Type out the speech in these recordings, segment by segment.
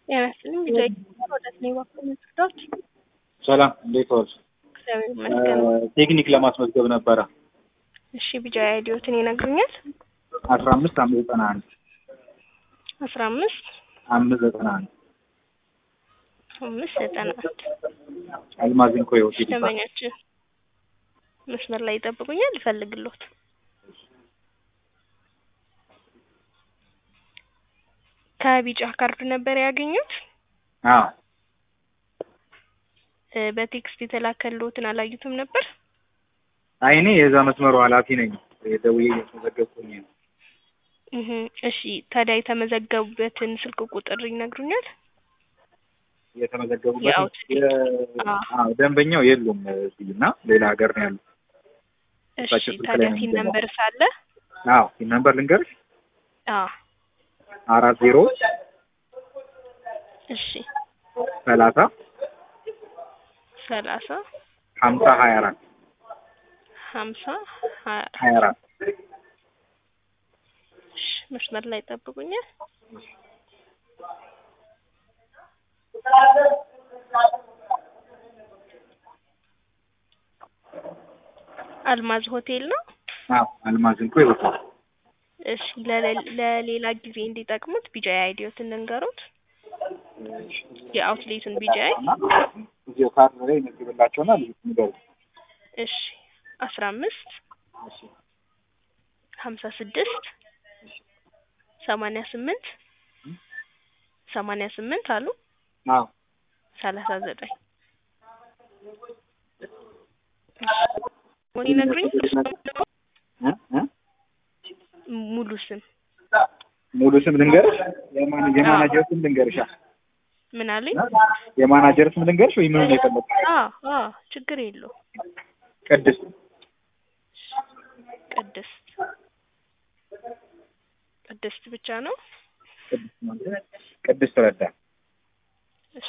ጤና ይስጥልኝ ቢጃይ ወደ እኔ በኩል መስክቶች ሰላም እንዴት ዋልሽ? እግዚአብሔር ይመስገን። ቴክኒክ ለማስመዝገብ ነበረ እሺ ቢጃይ አይዲዮትን ይነግሩኛል? አስራ አምስት አምስት ዘጠና አንድ አስራ አምስት አምስት ዘጠና አንድ አምስት ዘጠና አንድ አልማዝን ኮ ሆቴል ይባላል። ደንበኛችን መስመር ላይ ይጠብቁኛል፣ ይፈልግሎት ከቢጫ ካርድ ነበር ያገኙት። አዎ እ በቴክስት የተላከልዎትን አላዩትም ነበር? አይ እኔ የዛ መስመሩ ኃላፊ ነኝ። ደውዬ እየተመዘገብኩኝ ነው። እህ እሺ ታዲያ የተመዘገቡበትን ስልክ ቁጥር ይነግሩኛል? የተመዘገቡበት የአውትሌት አዎ። አዎ ደንበኛው የሉም እዚህ እና ሌላ ሀገር ነው ያሉት። እሺ እሳቸው ስልክ ታዲያ ላይ ነው ሲን የሚገባው። ነምበር ሳለ አዎ ይህ ነምበር ልንገርሽ አዎ አራት ዜሮ እሺ ሰላሳ ሰላሳ ሀምሳ ሀያ አራት ሀምሳ ሀያ ሀያ አራት እሺ መስመር ላይ ይጠብቁኛል። አልማዝ ሆቴል ነው። አዎ አልማዝን ኮ ሆቴል እሺ ለሌ- ለሌላ ጊዜ እንዲጠቅሙት ቢጃይ አይዲዮትን ልንገሩት። የአውትሌቱን ቢጃይ እና እዚሁ ካርድ ላይ ይመዝግብላቸውና ልዩት ንገሩ። እሺ አስራ አምስት እሺ ሀምሳ ስድስት ሰማንያ ስምንት ሰማንያ ስምንት አሉ አዎ ሰላሳ ዘጠኝ ሞን ይነግሩኝ እ እ ሙሉ ስም ሙሉ ስም ልንገርሽ? የማን የማናጀር ስም ልንገርሽ? ምን አለኝ? የማናጀር ስም ልንገርሽ ወይ ምን ነው የፈለግሽ? አዎ አዎ ችግር የለው ቅድስት ቅድስት ቅድስት ብቻ ነው። ቅድስት ማለት ቅድስት ረዳ እሺ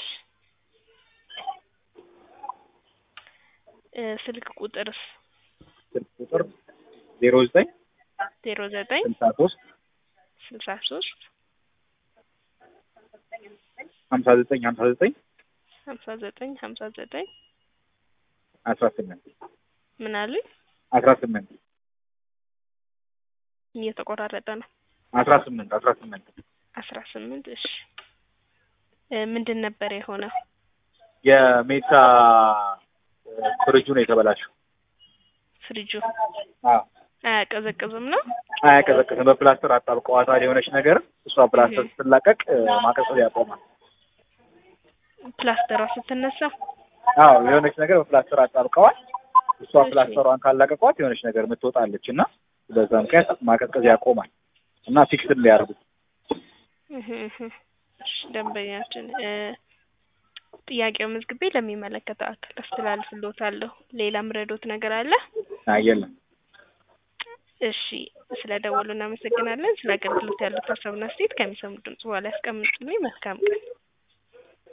እ ስልክ ቁጥርስ ስልክ ቁጥር ዜሮ ዘጠኝ ዜሮ ዘጠኝ ስልሳ ሶስት ስልሳ ሶስት ሀምሳ ዘጠኝ ሀምሳ ዘጠኝ ሀምሳ ዘጠኝ ሀምሳ ዘጠኝ አስራ ስምንት ምን አሉኝ? አስራ ስምንት እየተቆራረጠ ነው። አስራ ስምንት አስራ ስምንት አስራ ስምንት እሺ እ ምንድን ነበር የሆነው? የሜታ እ ፍሪጁ ነው የተበላሸው። ፍሪጁ አዎ አያቀዘቅዝም ነው? አያቀዘቅዝም። በፕላስተር አጣብቀዋታል የሆነች ነገር እሷ ፕላስተር እህ። ስትላቀቅ እ ማቀዝቀዝ ያቆማል። ፕላስተሯ ስትነሳ አዎ የሆነች ነገር በፕላስተር አጣብቀዋል። እሷ እሺ። ፕላስተሯን ካላቀቋት የሆነች ነገር የምትወጣለች እና በዛ ምክንያት ማቀዝቀዝ ያቆማል እና ፊክስድ ሊያደርጉት እህ እህ። እሺ ደንበኛችን እ ጥያቄው መዝግቤ ለሚመለከተው አካል አስተላልፍልዎታለሁ። ሌላ ምረዶት ነገር አለ? አየለም እሺ ስለ ደወሉ እናመሰግናለን። ስለ አገልግሎት ያሉት ሀሳብና አስተያየት ከሚሰሙ ድምጽ በኋላ ያስቀምጡልኝ። መልካም ቀን።